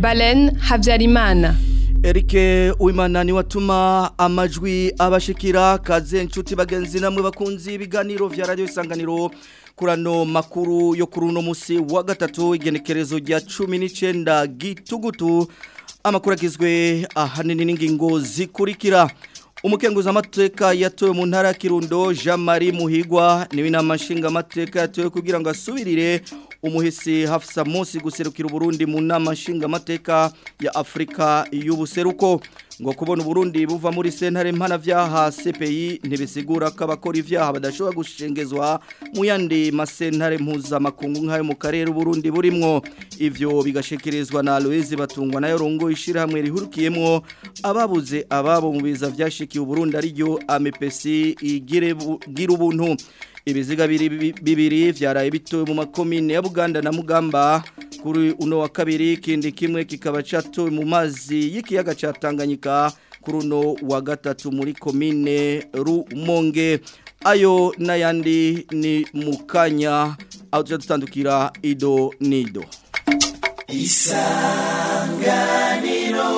Balen Habyarimana. Erike Uwimana ni watuma amajwi abashikira kaze nshuti bagenzi namwe bakunzi ibiganiro vya radio isanganiro kurano makuru yo kuri uno musi wa gatatu igenekerezo rya 19 gitugutu amakuru agizwe ahanini n'ingingo zikurikira umukenguza amateka yatowe mu ntara ya Kirundo Jean Marie Muhigwa niwe namashinga amateka yatowe kugira ngo asubirire umuhisi Hafsa Mosi guserukira Burundi mu nama nshinga amateka ya Afrika y'ubuseruko ngo kubona Burundi buva muri sentare mpana vyaha CPI ntibisigura ko abakora ivyaha badashobora gushengezwa mu yandi masentare mpuza makungu nkayo mu karere Burundi burimwo ivyo bigashikirizwa na Aloise batungwa nayo rongo ishira hamwe rihurukiyemwo ababuze ababo mu biza vyashikiye Burundi ari ryo AMPC igire gira ubuntu ibiziga bibiri vyaraye bitowe mu makomine ya Buganda na Mugamba kuri uno wa kabiri kindi kimwe kikaba catowe mu mazi y'ikiyaga ca Tanganyika kuri uno wa gatatu muri komine Rumonge ayo nayandi ni mukanya aho tuja dutandukira ido nido isanganiro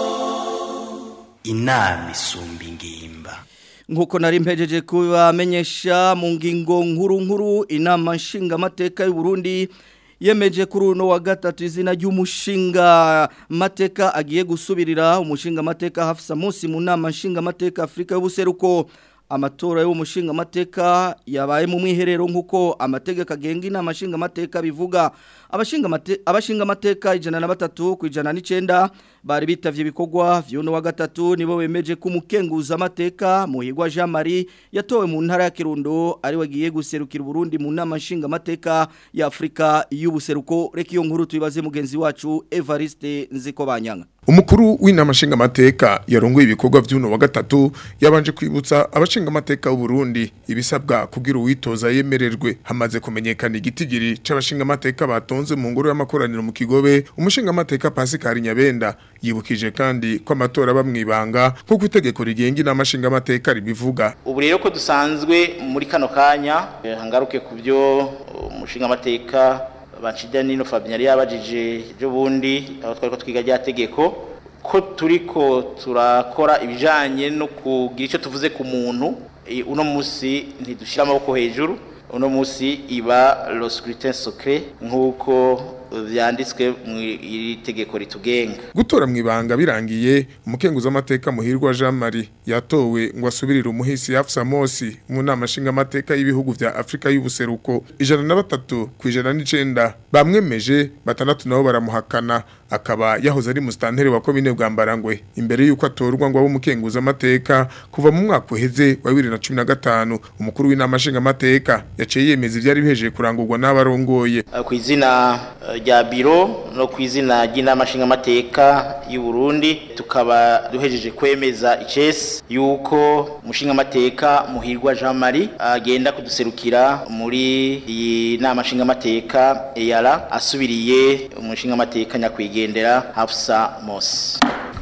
inama isumba ingimba nkuko nari mpejeje kubamenyesha mu ngingo nkuru nkuru inama nshinga amateka y'u Burundi yemeje kuri uno wa gatatu izina ry'umushinga mateka agiye gusubirira umushinga mateka Hafsa Musi mu nama nshinga mateka Afrika y'ubuseruko amatora y'umushinga amateka yabaye mu mwiherero nkuko amategeko agenga inama nshinga amateka bivuga abashinga mate, abashinga amateka ijana na batatu ku ijana n'icenda bari bitavye ibikorwa vy'uno wa gatatu nibo bemeje ko umukenguza amateka muhigwa Jean Marie yatowe mu ntara ya Kirundo ari wagiye guserukira Burundi mu nama nshinga amateka ya Afrika y'ubuseruko reka iyo nkuru tuyibaze mugenzi wacu Evariste Nzikobanyanga Umukuru w'inama nshinga amateka yarongoye ibikorwa vy'uno wa gatatu yabanje kwibutsa abashinga amateka y'u Burundi ibisabwa kugira uwitoza yemererwe hamaze kumenyekana igitigiri c'abashinga amateka batonze mu ngoro y'amakoraniro mu Kigobe umushinga amateka Pascal Nyabenda yibukije kandi ko amatora bamwibanga kuko itegeko rigenga inama nshinga amateka ribivuga ubu rero ko dusanzwe muri kano kanya hangaruke ku byo umushinga amateka bacida nino Fabien yari yabajije ejo bundi aho twari ko twiga rya tegeko ko turiko turakora ibijanye no kugira icyo tuvuze ku muntu uno munsi ntidushira amaboko hejuru uno munsi iba le scrutin secret nk'uko vyanditswe mu iri tegeko ritugenga gutora mu ibanga birangiye umukenguza amateka muhirwa Jean Marie yatowe ngo asubirire umuhisi Hafsa Mosi mu nama nshinga amateka y'ibihugu vya Afrika y'ubuseruko ijana na batatu ku ijana n'icenda bamwemeje batandatu nabo baramuhakana akaba yahoze ari mustantere wa komine Bwambarangwe imbere yuko atorwa ngo abe umukenguza amateka kuva mu mwaka uheze wa 2015 umukuru w'inama nshinga amateka yaciye yemeza ivyari bihejeje kurangurwa n'abarongoye ku izina rya biro no ku izina ry'inama nshinga amateka y'u Burundi tukaba duhejeje kwemeza icese yuko umushinga amateka muhirwa Jean Marie agenda kuduserukira muri iyi nama nshinga amateka EARA asubiriye umushinga amateka nyakwigendera Hafsa Mosi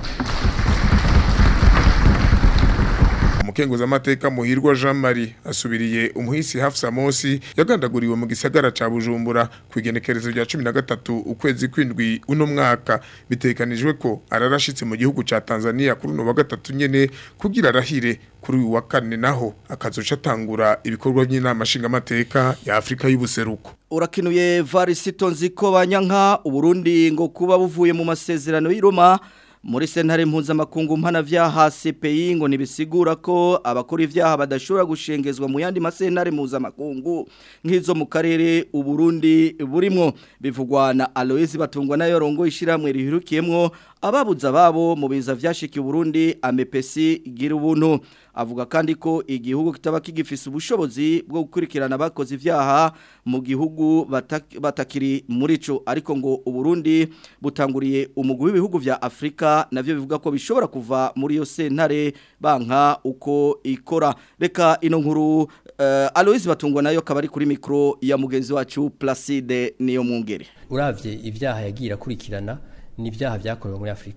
umukenguza amateka muhirwa Jean Marie asubiriye umuhisi Hafsa Mosi yagandaguriwe mu gisagara ca Bujumbura kwigenekerezo rya 13 ukwezi kwindwi uno mwaka bitekanijwe ko ararashitse mu gihugu ca Tanzania kuri no wa gatatu nyene kugira arahire kuri uyu wa kane naho akazoca atangura ibikorwa by'inama nshinga amateka ya Afrika y'ubuseruko urakinuye Varisito nziko banyanka uburundi ngo kuba buvuye mu masezerano y'Iroma muri sentare mpuzamakungu mpana vyaha CPI ngo nibisigura ko abakora ivyaha badashobora gushengezwa mu yandi masentare mpuzamakungu nk'izo mu karere uburundi burimwo bivugwa na Aloise batungwa nayo rongo ishiramwe rihirukiyemwo ababuza babo mu biza vyashikiye Burundi amepesi gira ubuntu avuga kandi ko igihugu kitaba kigifise ubushobozi bwo gukurikirana abakoze ivyaha mu gihugu batakiri muri ico ariko ngo Uburundi butanguriye umugwi w'ibihugu vya Afrika navyo bivuga ko bishobora kuva muri yo sentare banka uko ikora reka ino nkuru uh, Aloise batungwa nayo kabari kuri mikro ya mugenzi wacu Placide niyo mwungere uravye ivyaha yagira kurikirana ni ibyaha byakorewe muri Afrika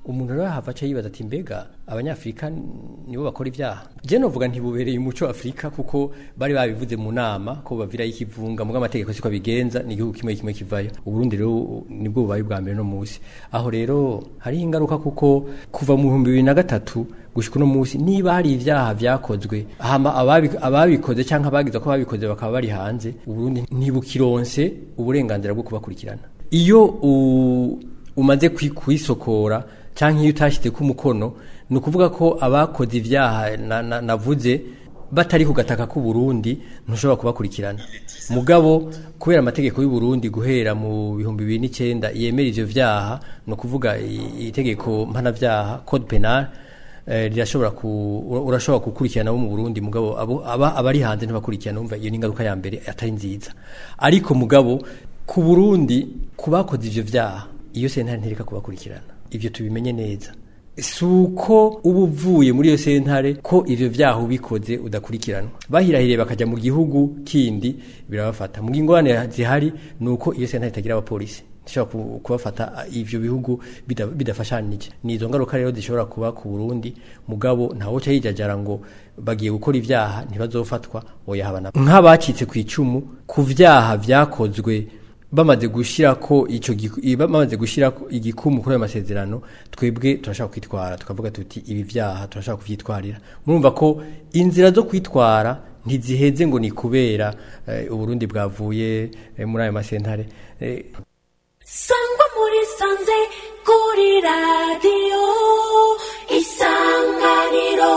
umuntu rero hava aca yibaza ati mbega abanyafrika nibo bakora ibyaha je novuga ntibubereye umuco afurika kuko bari babivuze mu nama ko bavirayo ikivunga muga amategeko siko bigenza ni igihugu kimwe kimwe kivayo uburundi rero nibwo bubaye bwa mbere no musi aho rero hariho ingaruka kuko kuva mu bihumbi bibiri na gatatu gushika uno musi niba hari ivyaha vyakozwe hama ababi- ababikoze canke abagize ko babikoze bakaba bari hanze uburundi ntibukironse uburenganzira bwo kubakurikirana iyo u- umaze kwi- kwisokora canke iyo utashyize ku mukono ni ukuvuga ko abakoze ivyaha na- na- navuze batari ku gataka k'u Burundi ntushobora kubakurikirana mugabo kubera amategeko y'u Burundi guhera mu bihumbi bibiri n'icyenda yemera ivyo vyaha ni ukuvuga i- itegeko mpanavyaha code penal eh, rirashobora ku ura- urashobora gukurikirana bo mu Burundi mugabo abo aba abari hanze ntibakurikirana umva iyo ni ingaruka ya mbere atari nziza ariko mugabo ku Burundi kubakoze ivyo vyaha iyo sentare ntereka kubakurikirana ivyo tubimenye neza si uko uba uvuye muri iyo sentare ko ivyo vyaha ubikoze udakurikiranwa bahirahiriye bakajya mu gihugu kindi birabafata mu ngingwane zihari ni uko iyo sentare itagira abapolisi ishobora ku- kubafata ivyo bihugu bida- bidafashanije ni izo ngaruka rero zishobora kuba ku Burundi mugabo ntawo ca yijajara ngo bagiye gukora ivyaha ntibazofatwa oyahabana nk'abacitse ku icumu ku vyaha vyakozwe bamaze gushira ko ico giku- i- bamaze gushira ko igikumu kuri ayo masezerano twebwe turashaka kwitwara tukavuga tuti ibi vyaha turashaka kuvyitwarira murumva ko inzira zo kwitwara ntiziheze ngo ni kubera eh, uburundi bwavuye eh, muri ayo masentare eh, sangwa muri sanze kuri radiyo isanganiro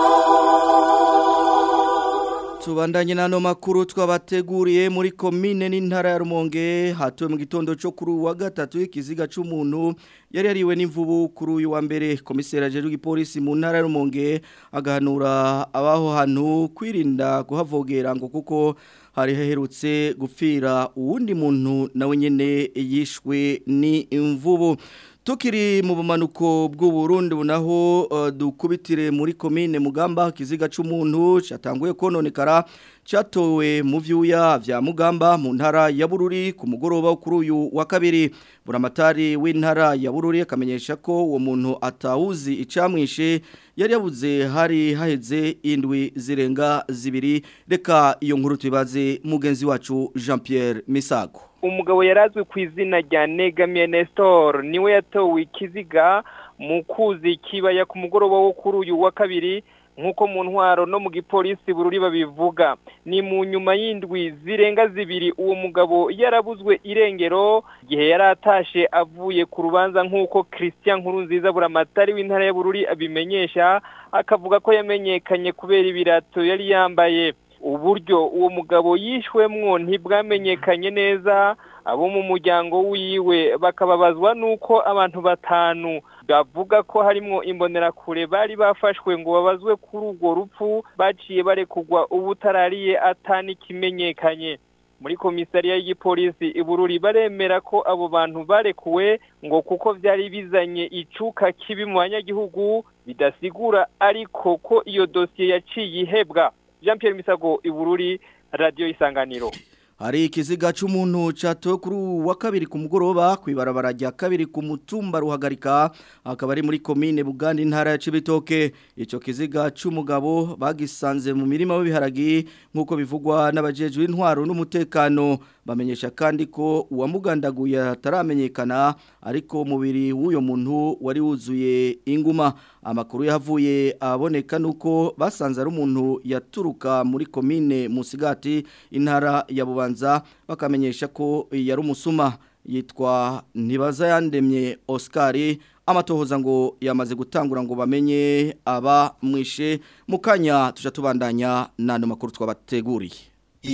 Tubandanye nano makuru twabateguriye muri komine n'intara ya Rumonge hatuwe mu gitondo cyo kuri uyu wa gatatu ikiziga c'umuntu yari yariwe n'imvubu kuri uyu wa mbere komisera jeru gipolisi mu ntara ya Rumonge agahanura abaho hantu kwirinda kuhavogera ngo kuko hari haherutse gupfira uwundi muntu nawe nyene yishwe ni imvubu Tukiri mu bumanuko bw'uburundi bunaho uh, dukubitire muri komine mugamba kiziga c'umuntu cyatanguye kononekara cyatowe mu vyuya vya mugamba mu ntara ya bururi ku mugoroba kuri uyu wa kabiri buramatari w'intara ya bururi akamenyesha ko uwo muntu atawuzi icamwishe yari yabuze hari haheze indwi zirenga zibiri reka iyo nkuru tubaze mugenzi wacu Jean Pierre Misago umugabo yarazwi ku izina rya negamiye Nestor niwe yatowe ikiziga mu kuzi kibaya ku mugoroba wo kuri uyu wa kabiri nk'uko mu ntwaro no mu gipolisi bururi babivuga ni mu nyuma y'indwi zirenga zibiri uwo mugabo yarabuzwe irengero igihe yari atashe avuye ku rubanza nk'uko christian nkurunziza buramatari w'intara ya bururi abimenyesha akavuga ko yamenyekanye kubera ibirato yari yambaye uburyo uwo mugabo yishwemwo ntibwamenyekanye neza abo mu muryango wiwe bakababazwa nuko abantu batanu bavuga ko harimwo imbonerakure bari bafashwe ngo babazwe kuri urwo rupfu baciye barekugwa ubutarariye atanikimenyekanye muri komisariya y'igipolisi ibururi baremera ko abo bantu barekuwe ngo kuko vyari bizanye icuka kibi mu banyagihugu bidasigura ariko ko iyo dosiye yaciye ihebwa Jean Pierre Misago ibururi radio isanganiro Hari ikiziga c'umuntu catowe kuri uyu wa kabiri ku mugoroba kwibarabara rya kabiri ku mutumba ruhagarika akaba ari muri komine Buganda intara ya Cibitoke ico kiziga c'umugabo bagisanze mu mirima w'ibiharagi nkuko bivugwa n'abajejwe intwaro n'umutekano bamenyesha kandi ko uwamugandaguye ataramenyekana ariko umubiri w'uyo muntu wari wuzuye inguma amakuru yavuye aboneka nuko basanze ari umuntu yaturuka muri komine Musigati intara ya Bubanza bakamenyesha ko yari umusuma yitwa Ntibaza yandemye Oscar amatohoza ngo yamaze gutangura ngo bamenye aba mwishe mukanya tuja tubandanya nano makuru twabateguriye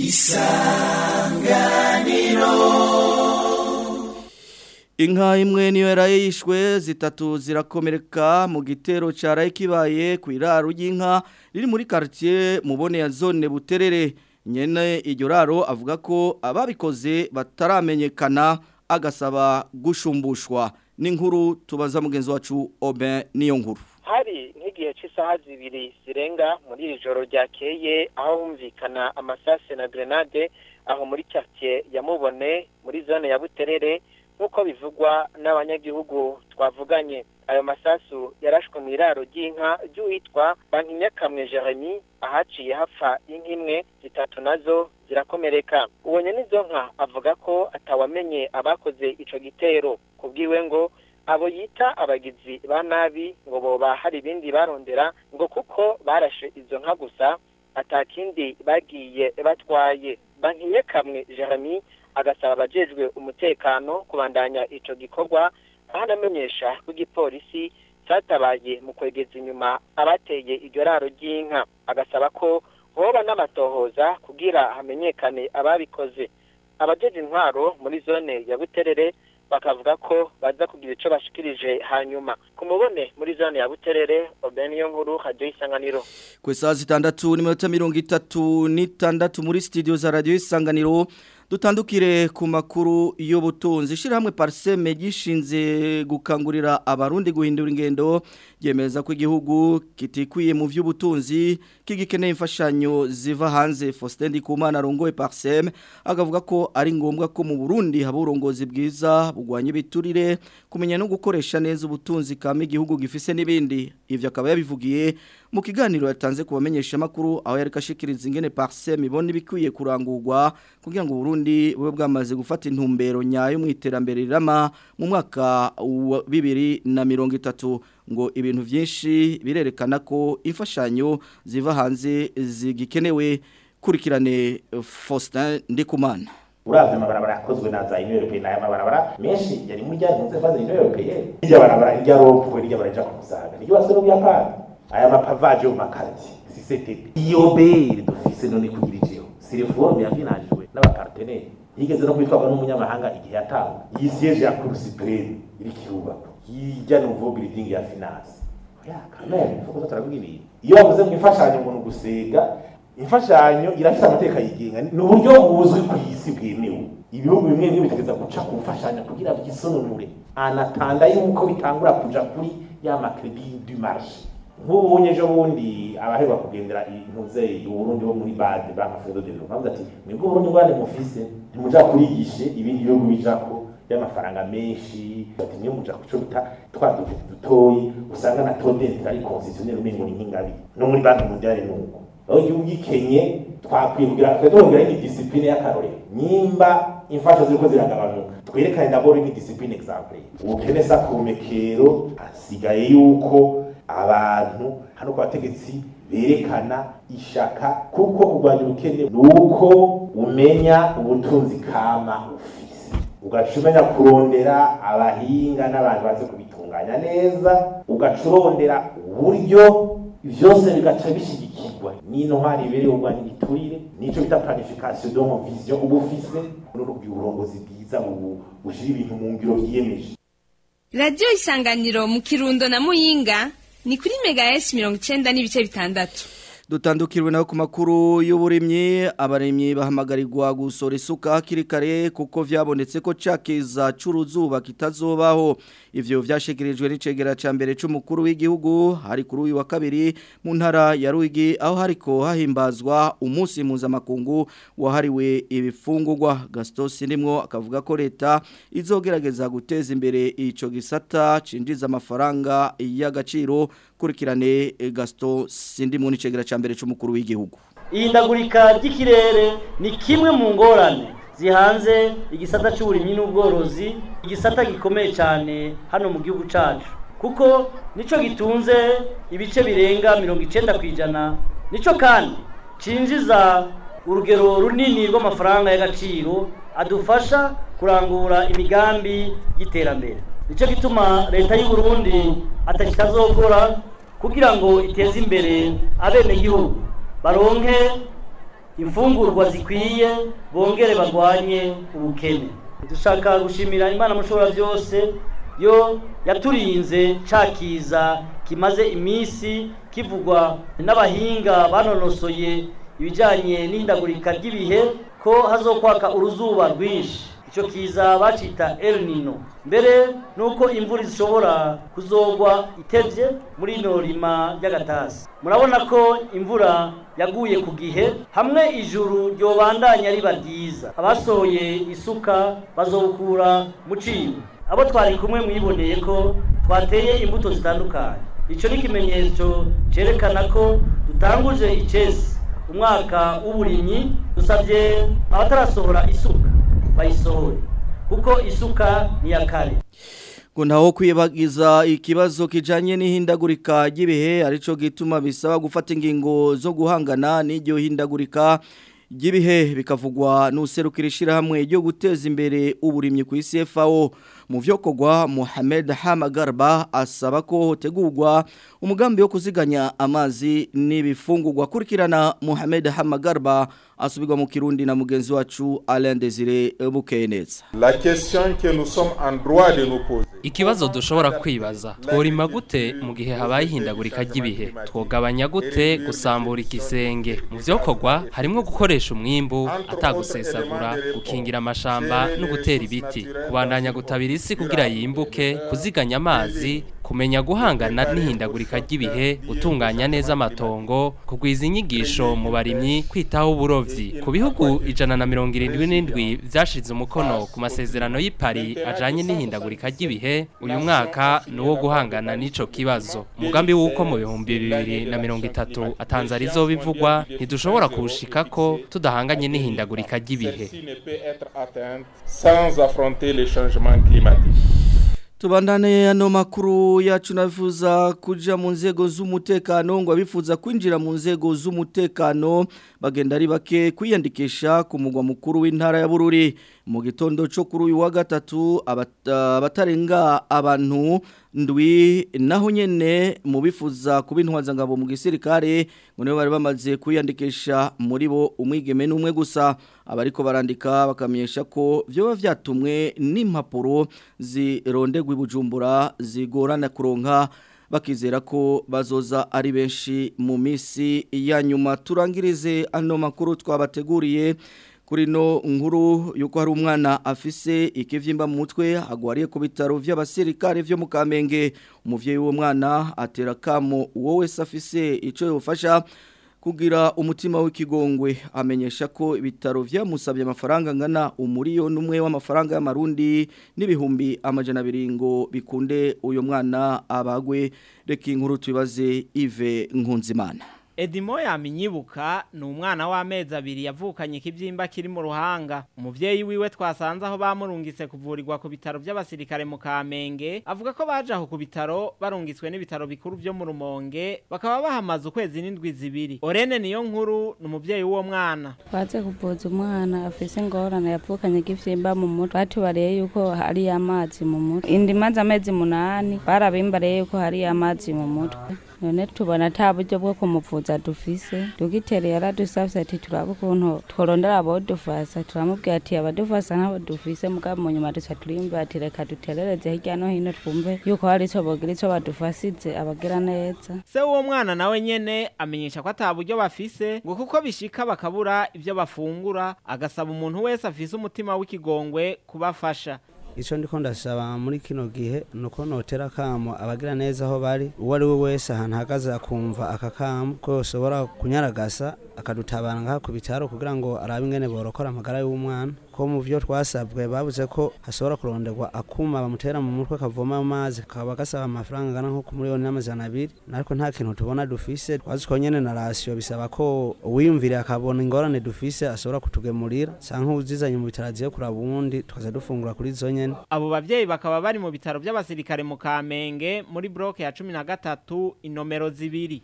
Inka imwe niyo yaraye yishwe zitatu zirakomereka mu gitero cyaraye kibaye ku iraro ry'inka riri muri quartier mubone ya zone buterere nyene iryo raro avuga ko ababikoze bataramenyekana agasaba gushumbushwa n'inkuru tubaza mugenzi wacu Oben niyo nkuru hari nk'igihe cy'isaha zibiri zirenga muri iri joro ryakeye aho humvikana amasase na grenade aho muri quartier ya mubone muri zone ya buterere nk'uko bivugwa n'abanyagihugu twavuganye ayo masasu yarashwe mu iraro ry'inka ry'uwitwa bankinyakamwe jeremy ahaciye hapfa inka imwe zitatu nazo zirakomereka uwo nyene izo nka avuga ko atawamenye abakoze ico gitero kubwiwe ngo abo yita abagizi ba nabi ngo boba hari ibindi barondera ngo kuko barashe izo nka gusa atakindi bagiye batwaye bankiye kamwe jeremy agasaba abajejwe umutekano kubandanya ico gikorwa aho anamenyesha ko igipolisi cyatabaye mu kwegeza inyuma abateye iryo raro ry'inka agasaba ko hoba n'amatohoza kugira hamenyekane ababikoze abajeje intwaro muri zone ya buterere bakavuga ko baza kugira ico bashikirije hanyuma ku mubone muri zone ya buterere obeniyo nkuru radio isanganiro Kwe saa zitandatu n'iminota mirongo itatu n'itandatu muri studio za radio isanganiro dutandukire ku makuru y'ubutunzi ishyirahamwe pariseme gishinze gukangurira abarundi guhindura ingendo yemeza ko igihugu kitikwiye mu by'ubutunzi kigikeneye imfashanyo ziva hanze Faustin Ndikumana arongoye pariseme akavuga ko ari ngombwa ko mu Burundi haba uburongozi bwiza bugwanya ibiturire kumenya no gukoresha neza ubutunzi kama igihugu gifise n'ibindi ivyo akaba yabivugiye mu kiganiro yatanze ku bamenyesha makuru aho yari kashikiriza ingene parsem ibona ibikwiye kurangurwa kugira ngo Burundi bube bwamaze gufata intumbero nyayo mu iterambere rirama mu mwaka wa 2030 ngo ibintu vyinshi birerekana ko imfashanyo ziva hanze zigikenewe kurikirane Faustin Ndikumana uravye amabarabara yakozwe na za Union Européenne aya mabarabara menshi yari muri rya ntuze faze Union Européenne irya barabara irya ropwe irya baraja ku musaga iryo base no buyapani aya mapavaje mu makarti sisete iyo bere dufise none kugira ijeho si reforme yafinanjwe n'abaparteneri yigeze no kwitwagwa n'umunyamahanga igihe yatawe iyi siège ya Cour suprême iri kirubako hirya nouveau building ya finance ya kamere fuko turavuga ibintu iyo bavuze mu imfashanyo umuntu gusega imfashanyo irafite amateka yigenga ni uburyo buzwi ku isi bwemewe ibihugu bimwe bimwe bitegeza guca ku mfashanyo kugira byisononure anatanda yuko bitangura kuja kuri ya makredi du marché nk'ubu ejo bundi abaherwa kugendera intuze uburundi bo muri bade banka fredo de bavuga ati mwebwe uburundi bwande mufise ntimuja kurigishe ibindi bihugu bijako y'amafaranga menshi ati niyo muja kuco bita twa dufite dutoyi usanga na todente ari constitutionnel umengo ni nk'ingabi no muri banki mondiale nuko aho igihugu gikenye twakwiye kugira twongera ni discipline y'akarorero nimba imfasha ziriko ziragabanuka twerekane d'abord ni discipline exemple ubukene sa kumekero hasigaye yuko abantu hano ku bategetsi berekana ishaka kuko kurwanya ubukene ni uko umenya ubutunzi kama ufise ugaca umenya kurondera abahinga n'abantu bazi kubitunganya neza ugaca urondera uburyo vyose bigaca bishigikirwa n'intwari ibereye urwanya igiturire nico bita planification de vision uba ufise n'urugira uburongozi bwiza bushira ibintu mu ngiro vyiyemeje radiyo isanganiro mu kirundo na muyinga ni kuri mega esi mirongo icyenda n'ibice bitandatu dutandukirwe naho ku makuru y'uburimyi abaremyi bahamagarirwa gusora isuka hakiri kare kuko vyabonetse ko cakiza c'uruzuba kitazobaho ivyo vyashikirijwe n'icegera ca mbere c'umukuru w'igihugu hari kuri uyu wa kabiri mu ntara ya Ruyigi aho hariko hahimbazwa umunsi mpuzamakungu wahariwe ibifungurwa Gaston Sinimwo akavuga ko leta izogerageza guteza imbere ico gisata cinjiza amafaranga y'agaciro kurikirane Gaston Sindimwo n'icegera ca mbere c'umukuru w'igihugu ihindagurika ry'ikirere ni kimwe mu ngorane zihanze igisata cy'uburimyi n'ubworozi igisata gikomeye cyane hano mu gihugu cyacu kuko nicyo gitunze ibice birenga mirongo icyenda ku ijana nicyo kandi cinjiza urugero runini rw'amafaranga y'agaciro adufasha kurangura imigambi y'iterambere nicyo gituma leta y'u Burundi atakitazokora kugira ngo iteze imbere abenegihugu baronke imfungurwa zikwiye bongere barwanye ubukene dushaka gushimira imana mushobora byose yo yaturinze cakiza kimaze iminsi kivugwa n'abahinga banonosoye ibijyanye n'ihindagurika ry'ibihe ko hazokwaka uruzuba rwinshi icyo kiza bacita El Nino mbere nuko imvura ishobora kuzogwa itevye muri ino rima ry'agatasi murabona ko imvura yaguye ku gihe hamwe ijuru ryobandanya riba ryiza abasohoye isuka bazokura mu cibo abo twari kumwe mwiboneye ko twateye imbuto zitandukanye icyo ni ikimenyetso cyerekana ko dutanguje icesi umwaka w'uburimyi dusabye abatarasohora isuka bayisohore kuko isuka ni iya kare ngo ntaho kwibagiza ikibazo kijanye n'ihindagurika ry'ibihe arico gituma bisaba gufata ingingo zo guhangana n'iryo hindagurika ry'ibihe bikavugwa n'userukira ishyirahamwe ryo guteza imbere uburimyi ku isi FAO mu vyokorwa Mohamed Hamagarba asaba ko hotegurwa umugambi wo kuziganya amazi n'ibifungurwa kurikirana Mohamed Hamagarba asubirwa mu Kirundi na mugenzi wacu Alain Desire Bukeneza La question que nous sommes en droit de nous poser Ikibazo dushobora kwibaza tworima gute mu gihe habaye ihindagurika ry'ibihe twogabanya gute gusambura ikisenge mu vyokorwa harimo gukoresha umwimbu atagusesagura gukingira amashamba no gutera ibiti kubandanya gutabira isi kugira yimbuke kuziganya amazi kumenya guhangana n'ihindagurika ry'ibihe gutunganya neza amatongo kugwiza inyigisho mu barimyi kwitaho uburovyi ku bihugu ijana na mirongo irindwi n'indwi vyashize umukono ku masezerano y'ipari ajanye n'ihindagurika ry'ibihe uyu mwaka ni uwo guhangana n'ico kibazo umugambi w'uko mu bihumbi bibiri na mirongo itatu atanze arizo bivugwa ntidushobora kuwushikako tudahanganye n'ihindagurika ry'ibihe sans affronter les changements climatiques Tubandane ano makuru yacu navifuza kuja mu nzego z'umutekano ngo abifuza kwinjira mu nzego z'umutekano bagenda ari bake kwiyandikisha ku mugwa mukuru w'intara ya Bururi mu gitondo cyo kuri uyu wa gatatu abatarenga abantu ndwi naho nyene mu bifuza kubintwaza ngabo mu gisirikare ngo nibo bari bamaze kwiyandikisha muri bo umwigeme n'umwe gusa abariko barandika bakamenyesha ko byoba vyatumwe n'impapuro zirondegwa ibujumbura zigorana kuronka bakizera ko bazoza ari benshi mu misi ya nyuma turangirize ano makuru twabateguriye kuri no nkuru yuko hari umwana afise ikivyimba mu mutwe agwariye ku bitaro vy'abasirikare vyo mu Kamenge umuvyeyi w'uwo mwana atera kamo uwo wese afise ico yofasha kugira umutima w'ikigongwe amenyesha ko ibitaro vyamusabye amafaranga ngana umuriyo numwe w'amafaranga y'amarundi n'ibihumbi amajana abiri ngo bikunde uyo mwana abagwe reka inkuru tubaze Yves Nkunzimana Edimo yaminyibuka ni umwana w'amezi abiri yavukanye ikibyimba kiri mu ruhanga umuvyeyi wiwe twasanze aho bamurungitse kuvurirwa ku bitaro by'abasirikare mu Kamenge avuga ko baje aho ku bitaro barungitswe n'ibitaro bikuru byo mu Rumonge bakaba bahamaze ukwezi n'indwi zibiri Orene niyo nkuru ni umuvyeyi w'uwo mwana baze kuvuza umwana afise ingorane yavukanye ikivyimba mu mutwe batubariye yuko hari amazi mu mutwe indi maze amezi munani barabimbariye yuko hari amazi mu mutwe none tubona ata buryo bwo kumuvuza dufise dogiteri yaradusavye ati turabe ukuntu tworondera abodufasa turamubwira ati abadufasa ntabo dufise mugabo mu nyuma duca turimba ati reka duterereze hirya no hino twumve yuko hari ico bogira ico badufasize abagira neza se w'uwo mwana nawe nyene amenyesha ko ata buryo bafise ngo kuko bishika bakabura ivyo bafungura agasaba umuntu wese afise umutima w'ikigongwe kubafasha icyo ndiko ndasaba muri kino gihe ni uko notera akamo abagira neza aho bari uwo ari we wese ahantu ahagaze akumva aka kamo ko yoshobora kunyaragasa akadutabara ngaha ku bitaro kugira ngo arabe ingene borokora amagara y'umwana ko mu byo twasabwe babuze ko hashobora kuronderwa akuma bamutera mu mutwe kavoma amazi kakaba gasaba amafaranga angana nko ku miliyoni n'amajana abiri ariko nta kintu tubona dufise twazi ko nyene na rasiyo bisaba ko uwiyumvire akabona ingorane dufise ashobora kutugemurira canke uzizanye mu bitaro aziye kuraba uwundi tukaza dufungura kuri zo nyene abo bavyeyi bakaba bari mu bitaro by'abasirikare mu Kamenge muri bloke ya cumi na gatatu inomero zibiri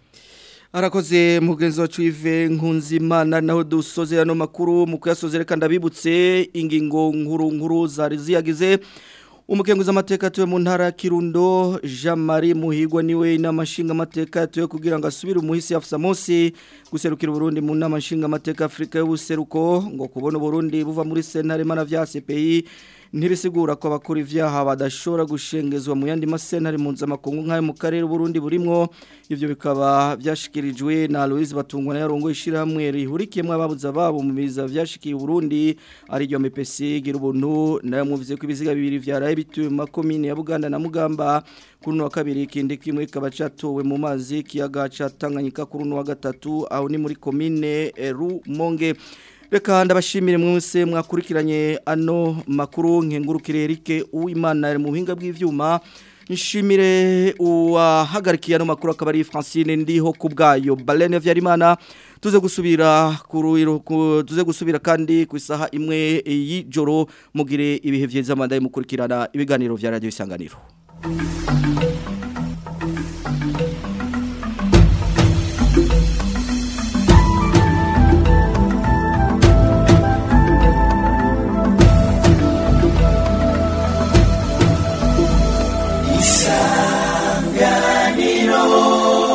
Arakoze mugenzi wacu Yves Nkunzimana naho dusoze ano makuru mu kuyasozereka ndabibutse ingingo nkuru nkuru zari ziyagize umukenguza amateka tuwe mu ntara ya Kirundo Jean Marie Muhigwa niwe n'amashinga amateka tuwe kugira ngo asubire umuhisi afisa Mosi guserukira Burundi mu nama nshinga amateka Afrika y'ubuseruko ngo kubona Burundi buva muri sentare mana vya CPI ntibisigura ko abakora ivyaha badashobora gushengezwa mu yandi masentare mpuzamakungu nk'ayo mu karere Burundi burimwo ivyo bikaba vyashikirijwe na Louise Batungwa na yarongo ishirahamwe rihurikiyemwo ababuza babo mu biza vyashikiye Burundi ari ryo MPC gira ubuntu nayo muvuze ko ibiziga bibiri vyaraye bituye mu makomine ya Buganda na Mugamba kuri wa kabiri ikindi kimwe kaba catowe mu mazi kiyaga ca Tanganyika kuri wa gatatu aho ni muri komine Rumonge Reka ndabashimire mwese mwakurikiranye ano makuru nkengurukire Eric Uwimana mu buhinga bw'ivyuma nshimire uwahagarikiye ano makuru akaba ari Francine ndiho kubgayo Balene Vyarimana tuze gusubira kuruiro tuze gusubira kandi ku isaha imwe y'ijoro mugire ibihe vyiza mandaye mukurikirana ibiganiro vya radio isanganiro